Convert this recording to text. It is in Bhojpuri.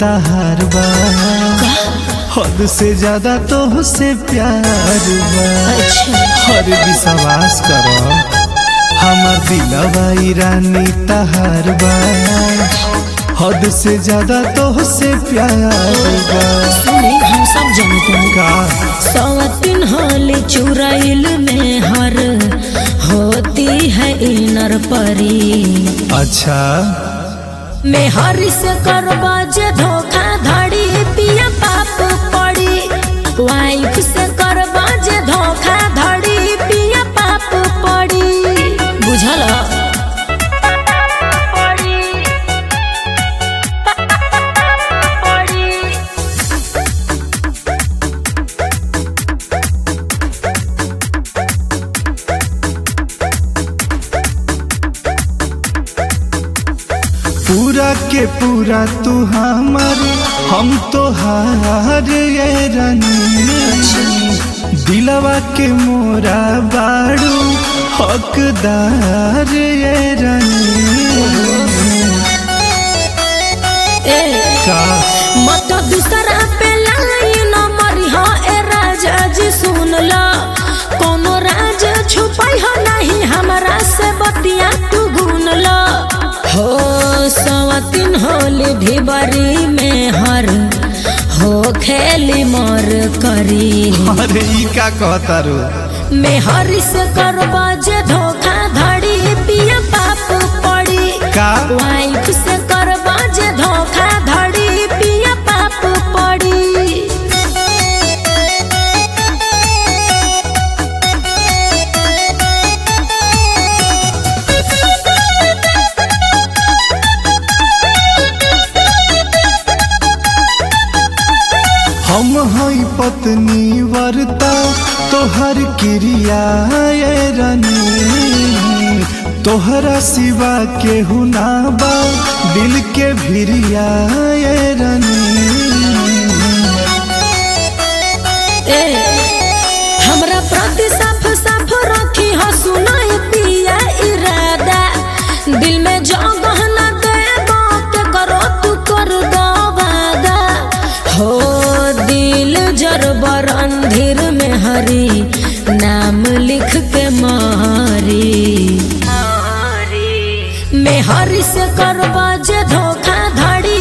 तहार बा हद से ज्यादा तो से प्यार बा अच्छा हर विश्वास करो हमर दिलवा ई रानी तहार बा हद से ज्यादा तो से प्यार बा सुनी हम सब जानते हैं का सवतिन होली चुराइल में हर होती है इनर परी अच्छा में हर से करबा जे धोखा धड़ी पिया पाप पड़ी वाइफ से करबा जे धोखा धड़ी पिया पाप पड़ी बुझल पूरा के पूरा तू हमर हम तो हार ये रानी दिलवा के मोरा बाड़ू हकदार ये रानी ए का मत दूसरा पे लाइन मरिहा ए राजा जी सुन ला कोनो राज छुपाई हो नहीं हमरा से बतिया तू गुन ला हो सवतिन होली भी बरी में हर हो खेली मर करी अरे ई का कहता रो में हरी से करबा जे धोखा धड़ी पिया पाप पड़ी का वाइफ से करबा जे धोखा धड़ी पिया पाप पड़ी हम हई पत्नी वर्ता तोहर क्रिया ये रानी तोहरा सिवा केहू ना बा दिल के भिरिया ये रानी ए हमरा प्रति साफ साफ रखी हो सुनाई पिया इरादा दिल में जो गहना देबो के करो तू कर दो वादा हो दिल जरबर अंधेर में हरी नाम लिख के मारी में हरी से करबा जे धोखा धड़ी